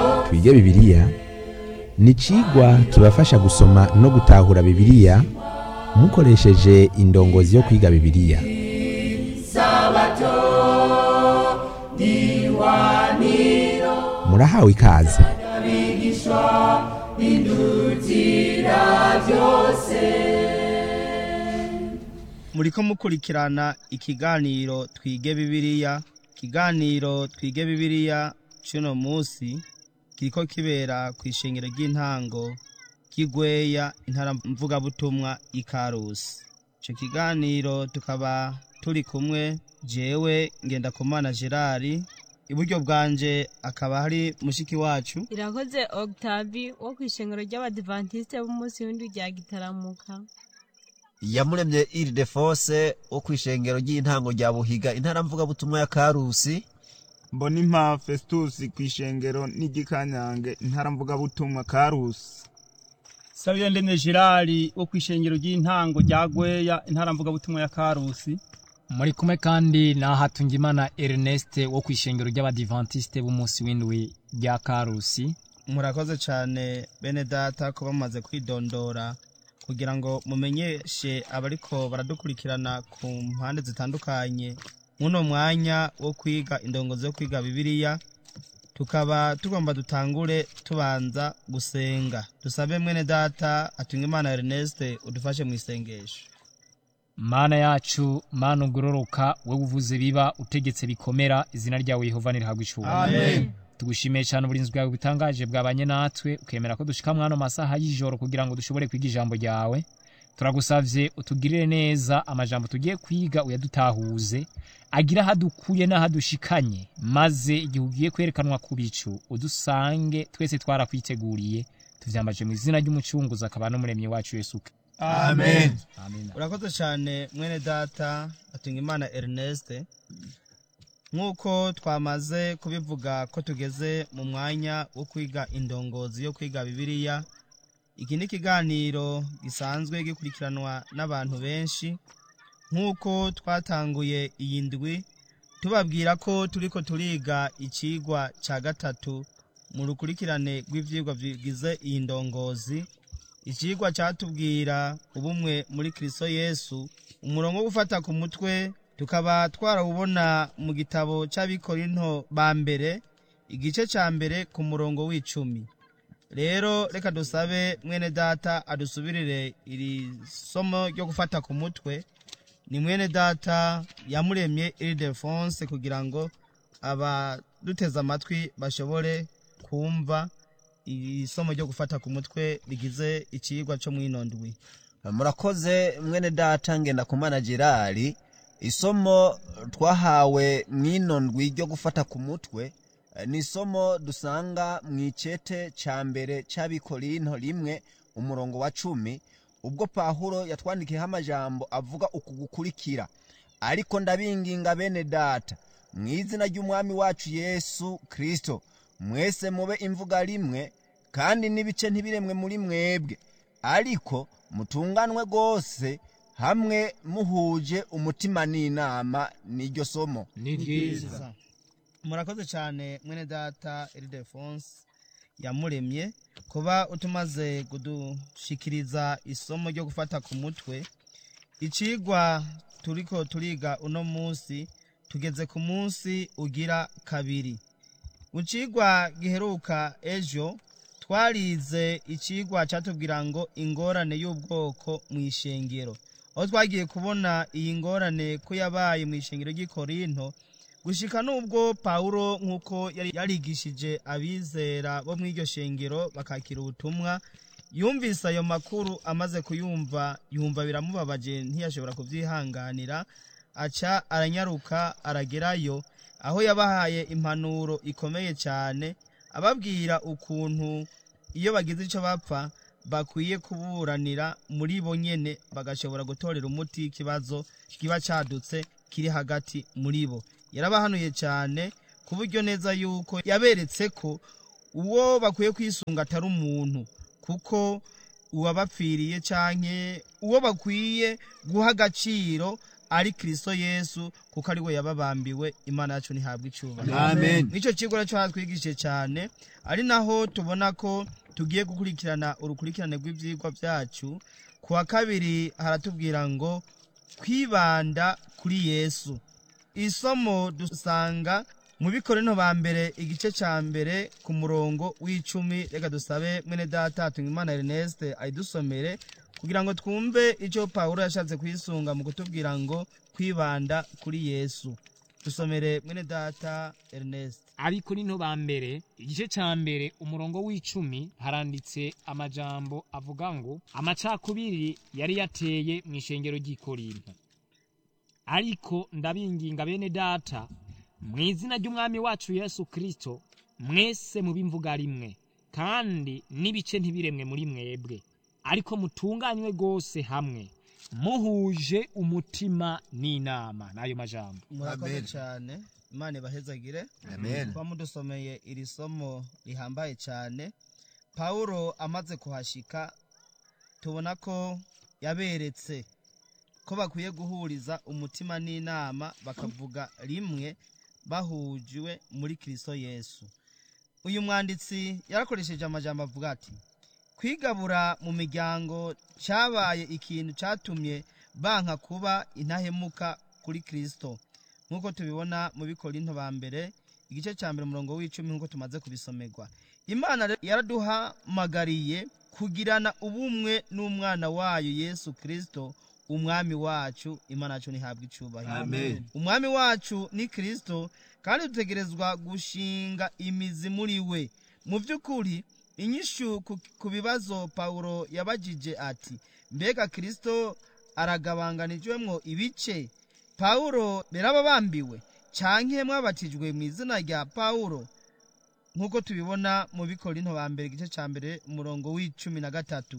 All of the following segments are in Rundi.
twige bibiliya ni icigwa kibafasha gusoma no gutahura bibiliya mukoresheje indongozi yo kwiga bibiliya murahawe ikaze muriko mukurikirana ikiganiro twige bibiliya ikiganiro twige bibiliya c'uno musi kiriko kibera kw'ishengero ry'intango ry'igweya intara mvugabutumwa ikarusi ico kiganiro tukaba turi kumwe jewe ngendakumana gerard iburyo bwanje akaba hari mushiki wacu irakoze octavi wo kw'ishengero ry'abadivantisite b'umunsi w'indwi rya gitaramuka yamuremye iridefonse wo kw'ishengero ry'intango rya buhiga intara mvugabutumwa ya karusi mbonimpa festus kw'ishengero n'igikanyange intara mvugabutumwa karusi sabiyo ndemye gerard wo kw'ishengero ry'intango rya gweya intara mvugabutumwa ya karusi muri kumwe kandi na hatungimana ernest wo kw'ishengero ry'abadivantisite b'umunsi w'indwi rya karusi murakoze cyane bene data kuba mumaze kwidondora kugira ngo mumenyeshe abariko baradukurikirana ku mpande zitandukanye muno mwanya wo kwiga indongozi yo kwiga bibiliya tukaba tugomba dutangure tubanza gusenga dusabe mwene data atunga imana ernest udufashe mu isengesho mana yacu mana ugororoka wowe uvuze biba utegetse bikomera izina ryawe yehova nirihabwa icubahiro tugushimiye cyane uburinzi bwawe butangaje bwabanye natwe ukemera ko dushika mwano masaha y'ijoro kugira ngo dushobore kwiga ijambo ryawe turagusavye utugirire neza amajambo tugiye kwiga uyadutahuze agira ahadukuye n'ahadushikanye maze igihe ugiye kwerekanwa ku bicu udusange twese twarakwiteguriye tuvyambaje mu izina ry'umucunguzi akaba n'umuremyi wacu yesu Kristo. amen amen urakoze cyane mwene data atunga imana ernest nk'uko twamaze kubivuga ko tugeze mu mwanya wo kwiga indongozi yo kwiga bibiliya iki ni ikiganiro gisanzwe gikurikiranwa n'abantu benshi nk'uko twatanguye iyi ndwi tubabwira ko turiko turiga icigwa cya gatatu mu rukurikirane rw'ivyigwa bigize iyi ndongozi icigwa cyatubwira ubumwe muri kristo yesu umurongo wo gufata ku mutwe tukaba twarawubona mu gitabo cy'abikorinto ba mbere igice cya mbere ku murongo w'icumi rero reka dusabe mwene data adusubirire iri somo ryo gufata ku mutwe ni mwene data yamuremye iridefonse kugira ngo abaduteze amatwi bashobore kumva iri somo ryo gufata ku mutwe rigize ikigwa cyo mwinondwi murakoze mwene data ngenda kumana gerard isomo twahawe mw'ino ndwi ryo gufata ku mutwe eh, ni isomo dusanga mu icete ca mbere c'abikorinto rimwe umurongo wa cumi ubwo pahuro yatwandikiyeho amajambo avuga uku gukurikira ariko ndabinginga bene data mu izina ry'umwami wacu yesu kristo mwese mube imvuga rimwe kandi n'ibice ntibiremwe muri mwebwe ariko mutunganwe rwose hamwe muhuje umutima n'inama n'iryo somo ni ryiza murakoze cyane mwene data iridefonse yamuremye kuba utumaze kudushikiriza isomo ryo gufata ku mutwe icigwa turiko turiga uno munsi tugeze ku munsi ugira kabiri mu cigwa giheruka ejo twarize icigwa cyatubwira ngo ingorane y'ubwoko mu ishengero aho twagiye kubona iyi ngorane ko yabaye mu ishengero ry'ikorinto gushika n'ubwo pawulo nk'uko yari yarigishije abizera bo mu iryo shengero bakakira ubutumwa yumvise ayo makuru amaze kuyumva yumva biramubabaje ntiyashobora kubyihanganira aca aranyaruka aragerayo aho yabahaye impanuro ikomeye cyane ababwira ukuntu iyo bagize icyo bapfa bakwiye kuburanira muri bo nyene bagashobora gutorera umuti ikibazo kiba cadutse kiri hagati muri bo yarabahanuye cyane ku buryo neza yuko yaberetse ko uwo bakwiye kwisunga atari umuntu kuko uwabapfiriye canke uwo bakwiye guha agaciro ari kristo yesu kuko ari we yababambiwe imana yacu ntihabwa icyubahiro amen nicyo kigo nacyo hatwigishije cyane ari naho tubona ko tugiye gukurikirana urukurikirane rw'ibyigwa byacu ku wa kabiri haratubwira ngo kwibanda kuri yesu isomo dusanga mu bikorino ba mbere igice cya mbere ku murongo w'icumi reka dusabe mwene data imana erneste ayidusomere kugira ngo twumve icyo pawulo yashatse kwisunga mu kutubwira ngo kwibanda kuri yesu dusomere mwene data ernest ariko nino ba mbere igice cya mbere umurongo w'icumi haranditse amajambo avuga ngo amacakubiri yari yateye mu ishengero ry'ikorinto ariko ndabinginga bene data mu izina ry'umwami wacu yesu kirisito mwese mubimvuga rimwe kandi n'ibice ntibiremwe muri mwebwe ariko mutunganywe rwose hamwe muhuje umutima n'inama n'ayo majambo murakoze Amen. cyane imana ibahezagire amen kuba mudusomeye iri somo rihambaye cyane pawulo amaze kuhashika tubona ko yaberetse ko bakwiye guhuriza umutima n'inama bakavuga rimwe bahujwe muri kristo yesu uyu mwanditsi yarakoresheje amajambo avuga ati kwigabura mu miryango cyabaye ikintu cyatumye banka kuba intahemuka kuri kristo nk'uko tubibona mu bikorinto ba mbere igice cya mbere umurongo w'icumi nk'uko tumaze kubisomerwa imana rero yaraduhamagariye kugirana ubumwe n'umwana wayo yesu kirisito umwami wacu imana yacu ntihabwa icyubahiro Amen. umwami wacu ni kirisito kandi dutegerezwa gushinga imizi muri we mu by'ukuri inyishu ku- ku bibazo pawulo yabajije ati mbega kirisito aragabanganijwemo ibice pawulo birababambiwe canke mwabatijwe mu izina rya pawulo nk'uko tubibona mu bikorinto ba mbere igice cya mbere umurongo w'icumi na gatatu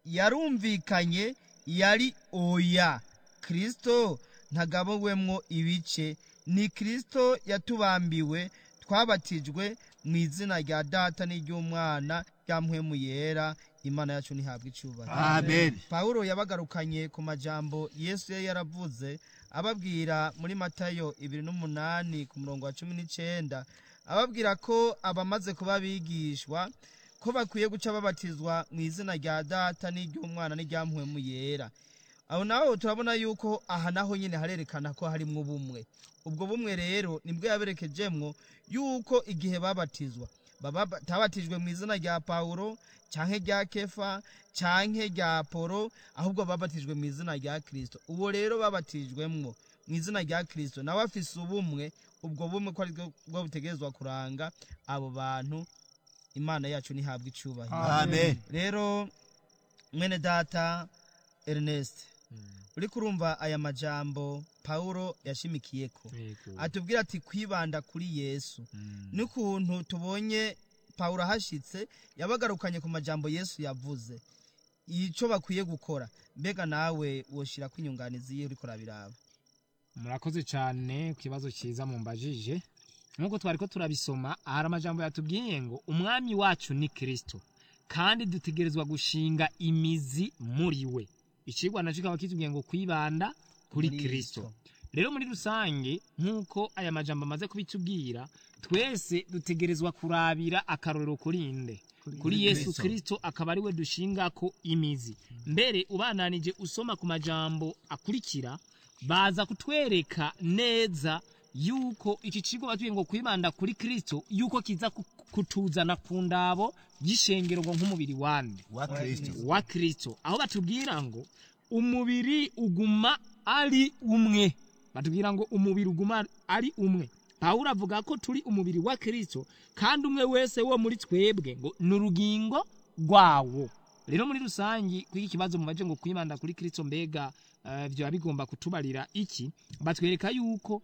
yarumvikanye yari oya kirisito ntagabowemwo ibice ni kirisito yatubambiwe twabatijwe mu izina rya data n'iry'umwana rya mpwemu yera imana yacu ntihabwa icyubahiro amen pawulo yabagarukanye ku majambo yesu yari yaravuze ababwira muri matayo ibiri n'umunani ku murongo wa cumi n'icyenda ababwira ko abamaze kuba bigishwa ko bakwiye guca babatizwa mu izina rya data n'iry'umwana n'irya mpwemu yera aho naho turabona yuko aha naho nyine harerekana ko harimwo ubumwe ubwo bumwe rero nibwo yaberekejemwo yuko igihe babatizwa baba batabatijwe mu izina rya pawulo canke rya kefa canke rya polo ahubwo babatijwe mu izina rya kristo uwo rero babatijwemwo mu izina rya kristo nawe afise ubumwe ubwo bumwe ko ari bwo butegerezwa kuranga abo bantu imana yacu ntihabwa icyubahiro amen rero mwene data ernest uri kurumva aya majambo pawulo yashimikiyeko atubwira ati kwibanda kuri yesu n'ukuntu tubonye pawulo ahashitse yabagarukanye ku majambo yesu yavuze icyo bakwiye gukora mbega nawe woshira ko inyunganizi ye uriko urabiraba murakoze cyane ku kibazo cyiza mumbajije nk'uko twari ko turabisoma hari amajambo yatubwiye ngo umwami wacu ni kirisito kandi dutegerezwa gushinga imizi muri we ikigwa nacyo kikaba kitubwiye ngo kwibanda kuri Muri kirisito Kristo. rero muri rusange nk'uko aya majambo amaze kubitubwira twese dutegerezwa kurabira akarorero kuri nde kuri yesu Kristo. kirisito akaba ari we dushingako imizi mbere ubananije usoma ku majambo akurikira baza kutwereka neza yuko iki kigo batubwiye ngo kwibanda kuri kirisito yuko kiza ku- kutuzana ku ndabo y'ishengero ngo nk'umubiri wande wa kristo wa kirisito aho batubwira ngo umubiri uguma ari umwe batubwira ngo umubiri uguma ari umwe pawulo avuga ko turi umubiri wa kirisito kandi umwe wese wo muri twebwe ngo ni urugingo rwawo rero muri rusange kuri iki kibazo mubaje ngo kwibanda kuri kirisito mbega eh, byaba bigomba kutubarira iki batwereka yuko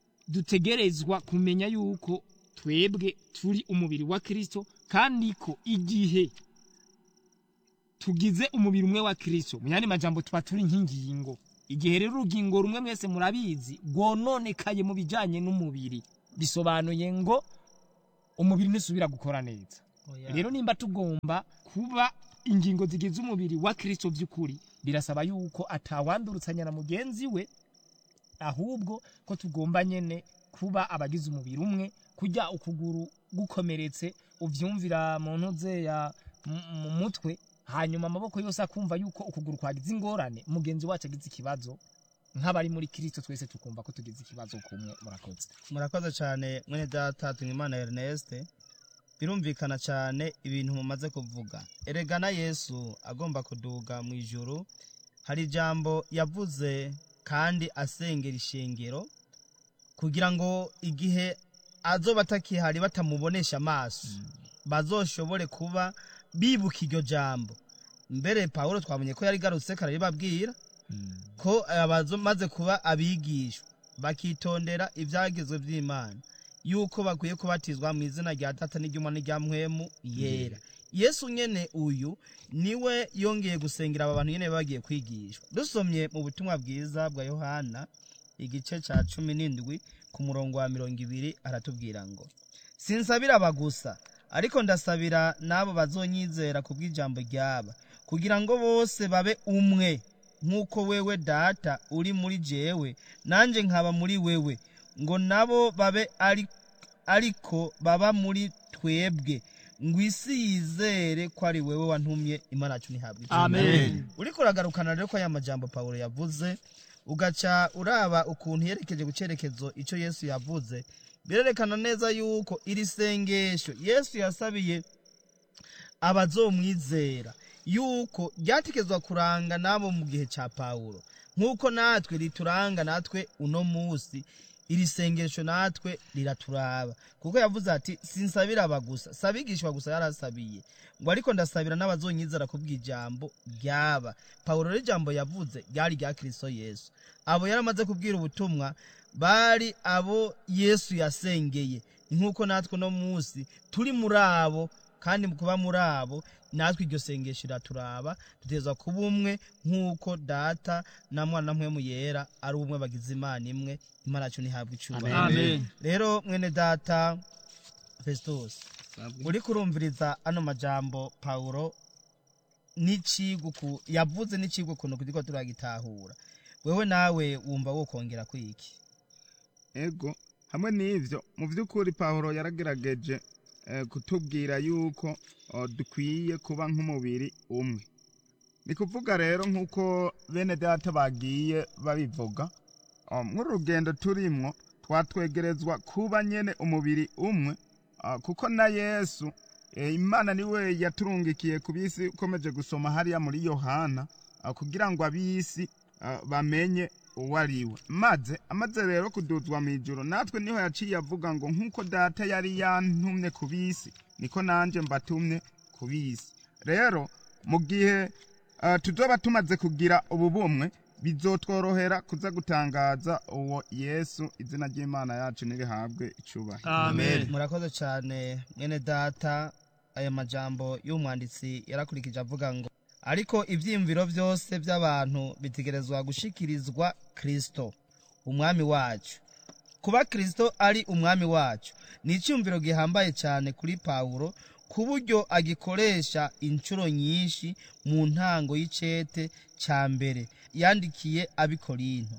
dutegerezwa kumenya yuko twebwe turi umubiri wa kirisito kandi ko igihe tugize umubiri umwe wa kirisito mu yandi majambo tuba turi nk'ingingo igihe rero urugingo rumwe mwese murabizi rwononekaye mu bijyanye n'umubiri bisobanuye ngo umubiri ntisubira gukora neza rero nimba tugomba kuba ingingo zigize umubiri wa kirisito by'ukuri birasaba yuko atawandurutsanya na mugenzi we ahubwo ko tugomba nyene kuba abagize umubiri umwe kujya ukuguru gukomeretse uvyumvira mu ntuze ya mu- mu mutwe hanyuma amaboko yose akumva yuko ukuguru kwagize ingorane mugenzi wacu agize ikibazo nk'abari muri kristo twese tukumva ko tugize ikibazo kumwe murakoze murakoze cyane mwene data Imana Ernest birumvikana cyane ibintu mumaze kuvuga erega na yesu agomba kuduga mu ijuru hari ijambo yavuze kandi asengera ishengero kugira ngo igihe azoba atakihari batamubonesha amaso bazoshobore kuba bibuka iryo jambo mbere pawulo twamenye ko yari garutse kararibabwira ko maze kuba abigishwa bakitondera ibyagezwe by'imana yuko bakwiye kubatizwa mu izina rya data n'iry'umwana n'irya mpwemu yera yesu nyene uyu niwe yongeye gusengera aba bantu nyene bagiye kwigishwa dusomye mu butumwa bwiza bwa yohana igice ca cumi n'indwi ku murongo wa mirongo ibiri aratubwira ngo sinsabira aba gusa ariko ndasabira n'abo bazonyizera ku bw'ijambo ryaba kugira ngo bose babe umwe nk'uko wewe data uri muri jewe nanjye nkaba muri wewe ngo nabo babe ari ariko baba muri twebwe ngo isi yizere ko ari wewe wantumye imana yacu ntihabwe icyubahiro. amen uriko uragarukana rero ko aya majambo pawulo yavuze ugaca uraba ukuntu yerekeje ku cyerekezo icyo yesu yavuze birerekana neza yuko iri sengesho yesu yasabiye abazomwizera yuko ryatekezwa kuranga nabo mu gihe cya pawulo nk'uko natwe rituranga natwe uno munsi iri sengesho natwe riraturaba kuko yavuze ati sinsabira aba gusa sabigishwa gusa yarasabiye ngo ariko ndasabira n'abazonyizera ku bw'ijambo ryaba pawulo rero ijambo yavuze ryari rya kristo yesu abo yaramaze kubwira ubutumwa bari abo yesu yasengeye nk'uko natwe uno munsi turi muri abo kandi mu kuba muri abo natwe iryo sengesho iraturaba duteza kuba umwe nk'uko data na mwana na mpwemu yera ari umwe bagize imana imwe imana yacu ntihabwe icyubahiro amen rero mwene data festus uri kurumviriza ano majambo pawulo n'iciguku yavuze n'icigwa ukuntu turiko turagitahura wewe nawe wumva wokongera kwiki ego hamwe n'ivyo mu vy'ukuri pawulo yaragerageje eh, kutubwira yuko oh, dukwiye kuba nk'umubiri umwe ni kuvuga rero nk'uko bene data bagiye babivuga oh, nk'uru rugendo turimwo twatwegerezwa kuba nyene umubiri umwe ah, kuko na yesu eh, imana niwe yaturungikiye ku bisi ukomeje gusoma hariya muri yohana ah, kugira ngo ab'isi ah, bamenye uwo ari we maze amaze rero kuduzwa mu ijoro natwe niho yaciye avuga ngo nk'uko data yari yantumye ku bisi niko nanjye mbatumye ku bisi rero mu gihe uh, tuzoba tumaze kugira ubu bumwe bizotworohera kuza gutangaza uwo yesu izina ry'imana yacu nirihabwe icubahiro amen murakoze cyane mwene data aya majambo y'umwanditsi yarakurikije avuga ngo ariko ibyiyumviro byose by'abantu bitegerezwa gushikirizwa kristo umwami wacu kuba kristo ari umwami wacu ni icyumviro gihambaye cyane kuri pawulo ku buryo agikoresha inshuro nyinshi mu ntango y'icete cya mbere yandikiye abikorinto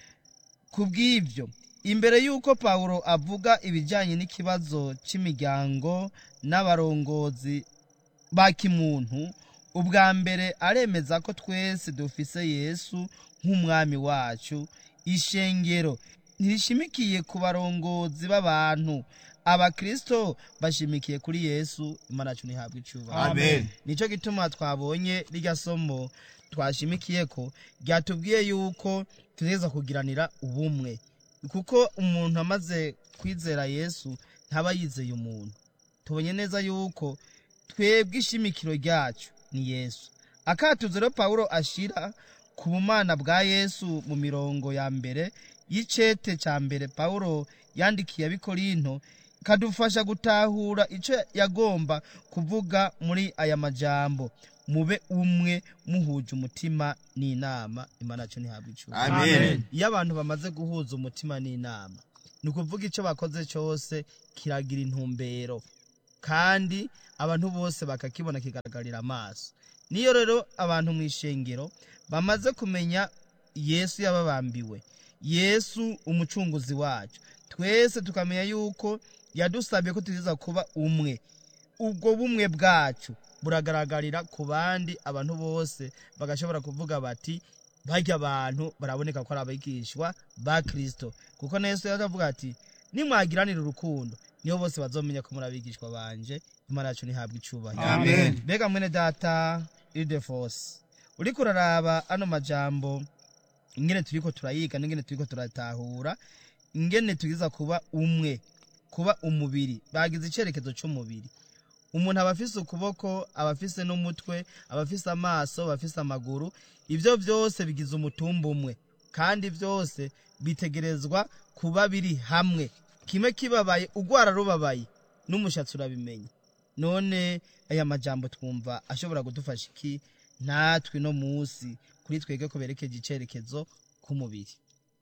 ku bw'ibyo imbere y'uko pawulo avuga ibijyanye n'ikibazo cy'imiryango n'abarongozi ba kimuntu ubwa mbere aremeza ko twese dufise yesu nk'umwami wacu ishengero ntirishimikiye ku barongozi b'abantu abakristo bashimikiye kuri yesu imana yacu ntihabwe icyubahiro Amen. nicyo gituma twabonye rirya somo twashimikiye ko ryatubwiye yuko tuza kugiranira ubumwe kuko umuntu amaze kwizera yesu ntaba yizeye umuntu tubonye neza yuko twebwe ishimikiro ryacu ni yesu akatuzo rero pawulo ashira ku bumana bwa yesu mu mirongo ya mbere y'icete cya mbere pawulo yandikiye abikorinto kadufasha gutahura icyo yagomba kuvuga muri aya majambo mube umwe muhuje umutima n'inama imana yacu ntihabwe icyubahiro amen iyo abantu bamaze guhuza umutima n'inama ni ukuvuga icyo bakoze cyose kiragira intumbero kandi abantu bose bakakibona kigaragarira amaso niyo rero abantu mu ishengero bamaze kumenya yesu yababambiwe yesu umucunguzi wacu twese tukamenya yuko yadusabye ko tuziza kuba umwe ubwo bumwe bwacu buragaragarira ku bandi abantu bose bagashobora kuvuga bati barya abantu baraboneka ko ari abigishwa ba kirisito kuko na yesu yaravuga ati nimwagiranira urukundo niho bose bazomenya ko muri abigishwa banje imana yacu ntihabwe icyubahiro Amen. mbega mwene data ildefonse uriko uraraba ano majambo ingene turiko turayiga n'ingene turiko turatahura ingene tugiza kuba umwe kuba umubiri bagize icyerekezo cy'umubiri umuntu aba afise ukuboko aba afise n'umutwe aba afise amaso aba afise amaguru ibyo byose bigize umutumba umwe kandi byose bitegerezwa kuba biri hamwe kimwe kibabaye ugwara rubabaye n'umushatsi urabimenya none aya majambo twumva ashobora kudufasha iki natwe no munsi kuri twebwe ko berekeje icyerekezo k'umubiri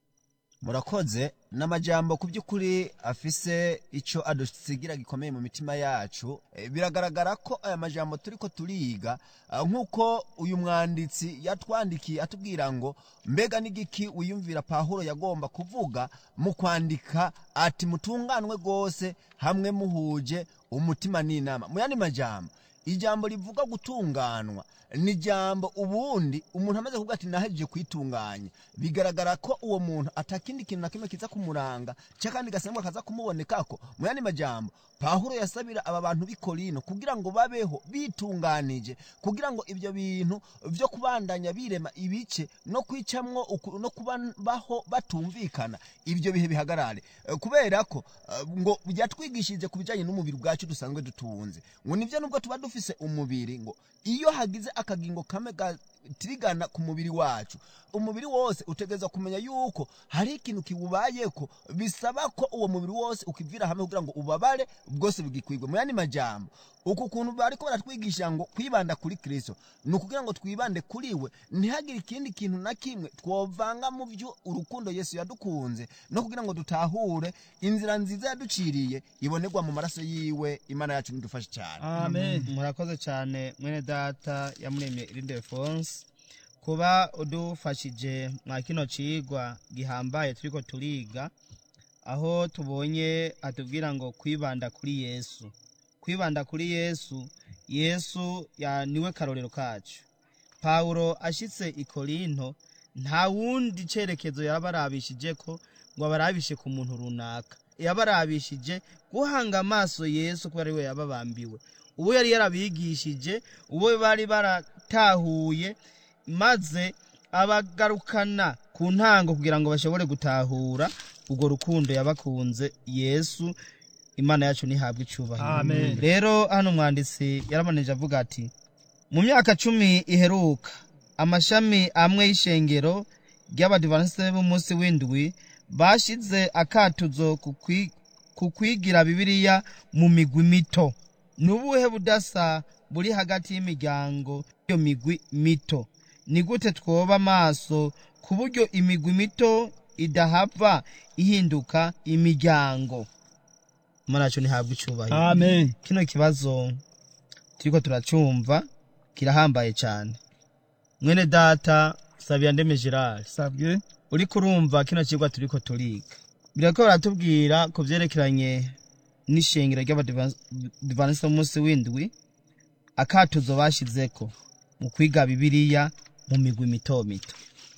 murakoze n'amajambo ku by'ukuri afise icyo adusigira gikomeye mu mitima yacu Eh, biragaragara ko aya majambo turi ko turiga ah, nk'uko uyu mwanditsi yatwandikiye atubwira ngo mbega n'igiki wiyumvira pahuro yagomba kuvuga mu kwandika ati mutunganwe rwose hamwe muhuje umutima n'inama mu yandi majambo ijambo rivuga gutunganwa ni ijambo ubundi umuntu amaze kuvuga ati nahejeje kwitunganya bigaragara ko uwo muntu atakindi kintu na kimwe kiza kumuranga cyakandi gasembwa kaza kumubonekako mu yandi majambo pahuro yasabira aba bantu b'i korino kugira ngo babeho bitunganije kugira ngo ibyo bintu byo kubandanya birema ibice no kwicamwo uku- no kubaho batumvikana ibyo bihe bihagarare Eh, kubera ko eh, ngo byatwigishije ku bijyanye n'umubiri bwacu dusanzwe dutunze ngo nibyo nubwo tuba dufise umubiri ngo iyo hagize akagingo kamwe gatirigana ku mubiri wacu umubiri wose utegereza kumenya yuko hari ikintu kiwubayeko bisaba ko uwo mubiri wose ukivira hamwe kugira ngo ubabare bwose bugikwigwe mu yandi majambo uku kuntu bariko baratwigisha ngo kwibanda kuri kristo ni ukugira ngo twibande kuri we ntihagire ikindi kintu na kimwe twovanga mu byo urukundo yesu yadukunze no kugira ngo dutahure inzira nziza yaduciriye ibonerwa mu maraso yiwe imana yacu nidufashe cyane amen murakoze cyane mwene data yamuremye irinde fonse kuba udufashije mwa kino cigwa gihambaye turiko turiga aho tubonye atubwira ngo kwibanda kuri yesu kwibanda kuri yesu yesu ya niwe karorero kacu pawulo ashitse i korinto nta wundi cerekezo yabarabishije ko ngo abarabishe ku muntu runaka yabarabishije guhanga amaso yesu kuko ari we yababambiwe uwo yari yarabigishije uwo bari baratahuye maze abagarukana ku ntango kugira ngo bashobore gutahura urwo rukundo yabakunze yesu imana yacu ntihabwe icyubahiro Amen. rero hano umwanditsi yaramanije avuga ati mu myaka cumi iheruka amashami amwe y'ishengero ry'abadivaniste b'umunsi w'indwi bashize akatuzo ku kwi- ku kwigira bibiliya mu migwi mito ni ubuhe budasa buri hagati y'imiryango y'iyo migwi mito ni gute twoba amaso ku buryo imigwi mito idahava ihinduka imiryango imana yacu ntihabwe icyubahiro amen kino kibazo turiko turacumva kirahambaye cyane mwene data sabira ndeme gerard sabwe uriko urumva kino kigwa turiko turiga birako baratubwira ku vyerekeranye n'ishengero ry'abadivanisi b'umunsi w'indwi akatuzo bashizeko mu kwiga bibiliya mu migwi mito mito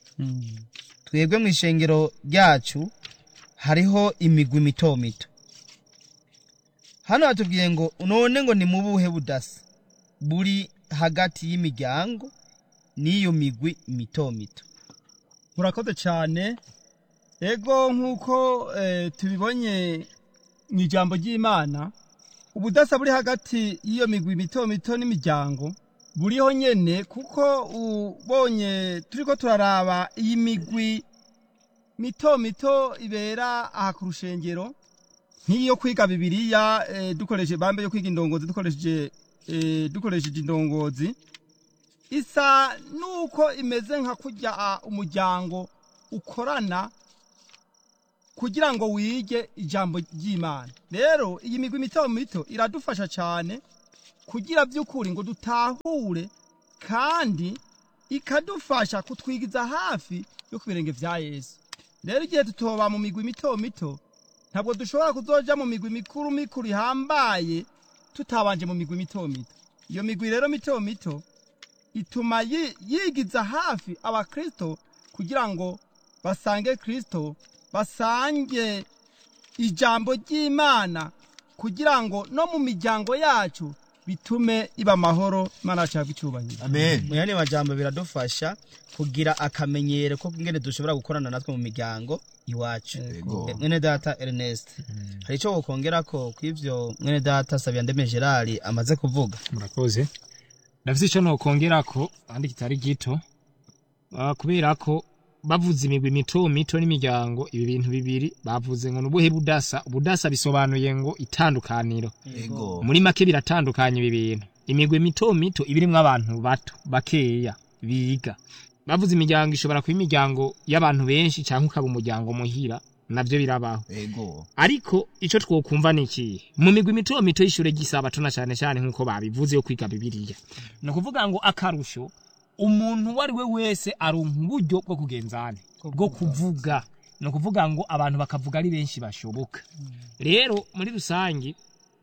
twebwe mu ishengero ryacu hariho imigwi mito mito hano batubwiye ngo none ngo ni mu buhe budasa buri hagati y'imiryango n'iyo migwi mito mito murakoze cyane ego nk'uko eh, tubibonye mu ijambo ry'imana ubudasa buri hagati y'iyo migwi mito mito n'imiryango buriho nyene kuko ubonye turiko turaraba iyi migwi mito mito ibera aha ku rushengero nk'iyo kwiga bibiliya eh, dukoresheje bambe yo kwiga indongozi dukoresheje eh, dukoresheje indongozi isa nuko imeze nka kurya ah, umuryango ukorana kugira ngo wige ijambo ry'imana rero iyi migwi mito mito iradufasha cyane kugira by'ukuri ngo dutahure kandi ikadufasha kutwigiza hafi yo ku birenge vya yesu rero igihe tutoba mu migwi mito mito ntabwo dushobora kuzoja mu migwi mikuru mikuru ihambaye tutabanje mu migwi mito mito iyo migwi rero mito mito ituma yi- yigiza hafi abakristo kugira ngo basange kristo basange ijambo ry'imana kugira ngo no mu miryango yacu bitume iba amahoro imana yacu yahabwa icyubahiro amen mu yandi majambo biradufasha kugira akamenyero ko ngene dushobora gukorana natwe mu miryango iwacu Yego. Eh, mwene data Ernest hari icyo wokongera ko kw'ivyo mwene data Sabiyandeme Gerard amaze kuvuga murakoze ndafise ico nokongera ko kandi kitari gito Ah, kubera ko bavuze imigwi mito mito n'imiryango ibi bintu bibiri bavuze ngo nubuhe budasa ubudasa bisobanuye ngo itandukaniro ego muri make biratandukanye ibi bintu imigwi mito mito iba irimwo abantu bato bakeya biga bavuze imiryango ishobora kuba imiryango y'abantu benshi cyangwa ukaba umuryango muhira navyo birabaho ego ariko ico twokumva ni ikihe mu migwi mito mito y'ishure ry'isabato na cane cane nk'uko babivuze yo kwiga bibiliya ni ukuvuga ngo akarusho umuntu uwo ari we wese aronka uburyo bwo kugenzana bwo kuvuga ni ukuvuga ngo abantu bakavuga ari benshi bashoboka rero muri rusange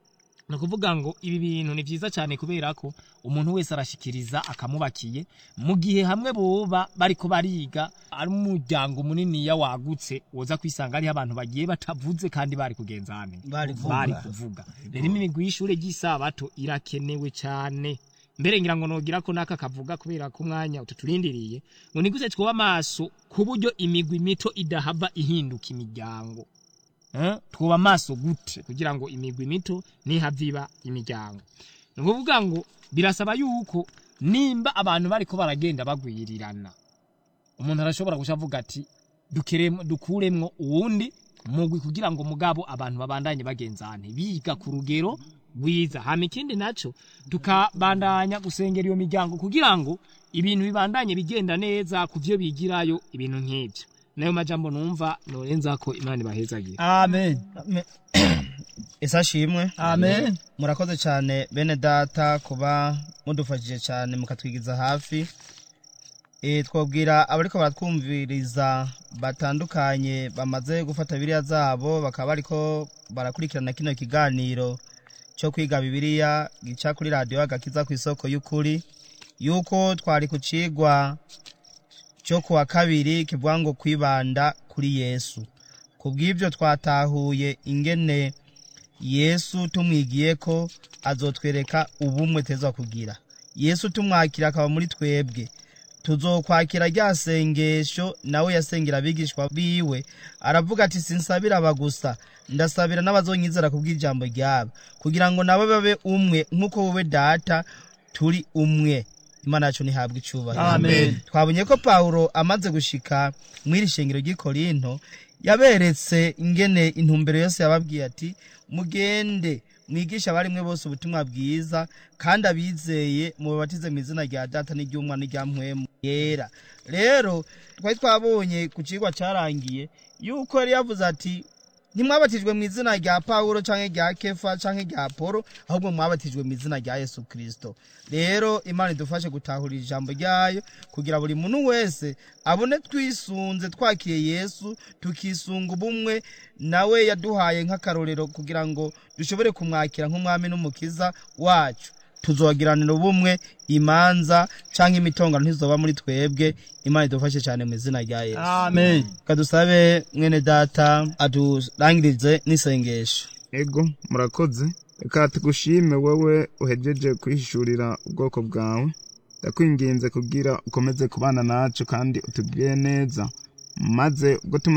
ni ukuvuga ngo ibi bintu ni byiza cyane kubera ko umuntu wese arashikiriza akamubakiye mu gihe hamwe boba bariko bariga ari umuryango muniniya wagutse woza kwisanga hariho abantu bagiye batavuze kandi bari kugenzana Bari kuvuga. bari kuvuga rero imigwi y'ishure ry'isabato irakenewe cyane mbere ngira ngo nogira ko naka kavuga kubera ko umwanya ututurindiriye ngo niguze twoba amaso ku buryo imigwi mito idahava ihinduka imiryango Eh, twoba amaso gute kugira ngo imigwi mito ntihave iba imiryango ni ukuvuga ngo birasaba yuko nimba abantu bariko baragenda bagwirirana umuntu arashobora guca avuga ati dukeremo dukuremwo uwundi mugwi kugira ngo mugabo abantu babandanye bagenzane biga ku rugero rwiza hama ikindi naco tukabandanya gusengera iyo miryango kugira ngo ibintu bibandanye bigenda neza ku vyo bigirayo ibintu nk'ivyo nayo majambo numva norenza ko imana ibahezagire amen ese ashimwe amen murakoze cyane bene data kuba mudufashije cyane mukatwigiza hafi e, twabwira abariko baratwumviriza batandukanye bamaze gufata biriya zabo bakaba bariko barakurikirana kino kiganiro cyo kwiga bibiliya gica kuri radiyo agakiza ku isoko y'ukuri yuko twari ku cigwa cyo kuwa kabiri kivuga ngo kwibanda kuri yesu ku bw'ibyo twatahuye ingene yesu tumwigiye ko azotwereka ubumwe teza kugira yesu tumwakira akaba muri twebwe tuzokwakira rya sengesho nawe yasengera abigishwa biwe aravuga ati sinsabira aba gusa ndasabira n'abazonyizera kubw'ijambo ryabo kugira ngo nabo babe umwe nk'uko wowe data turi umwe imana yacu ntihabwe icubahiro Amen. twabonye ko pawulo amaze gushika mw'iri shengero ry'i korinto yaberetse ingene intumbero yose yababwiye ati mugende mwigisha abarimwe bose ubutumwa bwiza kandi abizeye mubabatize mu izina rya data n'iry'umwana n'irya mpwemu yera rero twari twabonye ku cigwa carangiye yuko yari yavuze ati ntimwabatijwe mu izina rya pawulo canke rya kefa canke rya polo ahubwo mwabatijwe mu izina rya yesu kristo rero imana idufashe gutahura ijambo ryayo kugira buri muntu wese abone twisunze twakiriye yesu tukisunga ubumwe nawe yaduhaye nk'akarorero kugira ngo dushobore kumwakira nk'umwami n'umukiza wacu tuzogiranira ubumwe imanza canke imitongano ntizoba muri twebwe imana idufashe cyane mu izina rya yesu amen kadusabe mwene data aturangirize n'isengesho ego murakoze reka tugushime wowe uhejeje kwihishurira ubwoko bwawe ndakwinginze kugira ukomeze kubana nacu kandi utugire neza maze ubwo tumaze